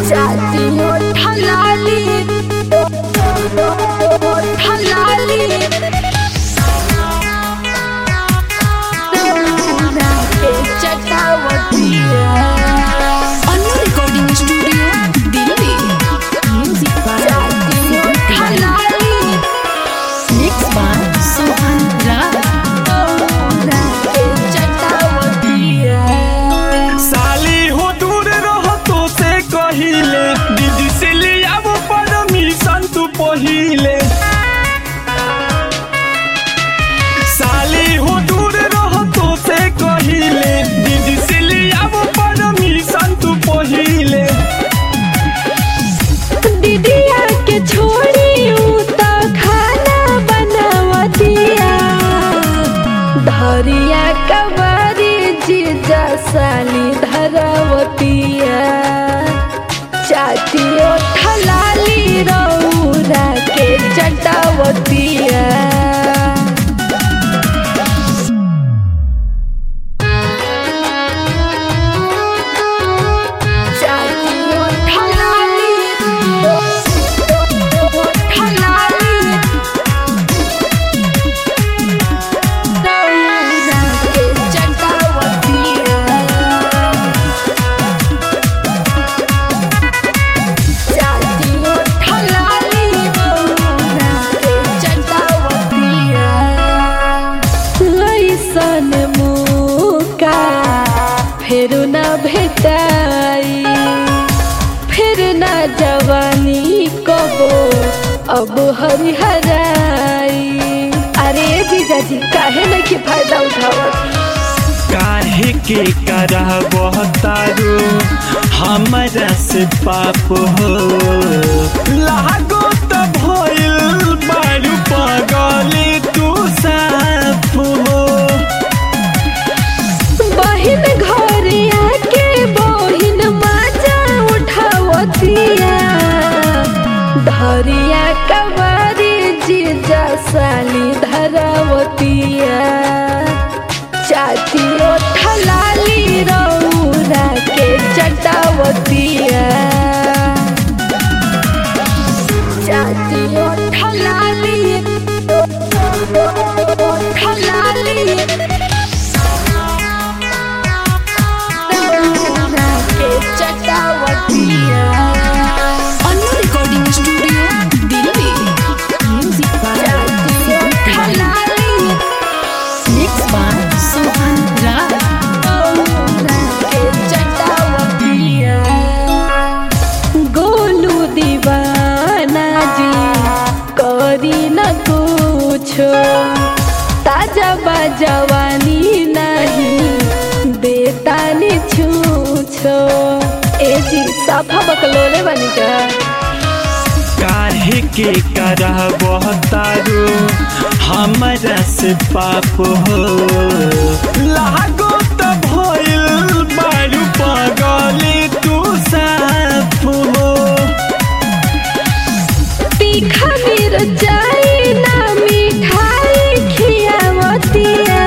जाती हो ठलाली ठलाली रौना के चटावतिया Annu recording studio Delhi music by जाती हो ठलाली मिक्स बाय सोहन राय रौना के चटावतिया साली हो दूर रह तो से कहिले दीदी से ले आवो परमिशन तू पहिले साली हो दूर रह तो से कहिले दीदी से ले आवो परमिशन तू पहिले दीदिया के छोड़ी ऊ त खाना बनावतिया धरिया कबारी जीजा साली धरावतिया चाटियो ठलाली रौरा के चटावतिया चाटियो ठलाली ठलाली रौरा के चटावतिया जाती हो ठलाली रौना के चटावतिया लैसन मुका फेर न भेटाई फिर न जवानी कबो अब हरिहराई अरे जीजा जी काहे न के फायदा उठावत काहे के करह बहतारो हमरा से पाप हो लागो त भइल बारू पगले तू साफ हो बहिन घरे आके बहिन माजा उठावतिया धरिया कबारी जीजा साली धरावतिया चाटियो ठलाली रौरा के चटावतिया चाटियो ठलाली ठलाली रौना के चटावतिया Annu recording studio Delhi music by जातियो ठलाली मिक्स बाय सोहन राय रौना के चटावतिया गोलू दीवाना जी करी न कुछो ताजा बाजवानी नहीं देता नि छूछो ए जी साफा बकलोले बनी का काहे के करह बहतारो हमरा से पाप हो लागो त भइल बारू पगले तू साफ हो तीखा मिर्चाई ना मिठाई खियावतिया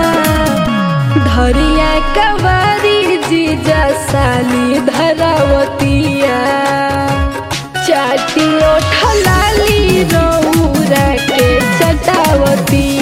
धरिया कवारी जीजा साली धरावतिया चाटियो ठलाली रौरा के चटावतिया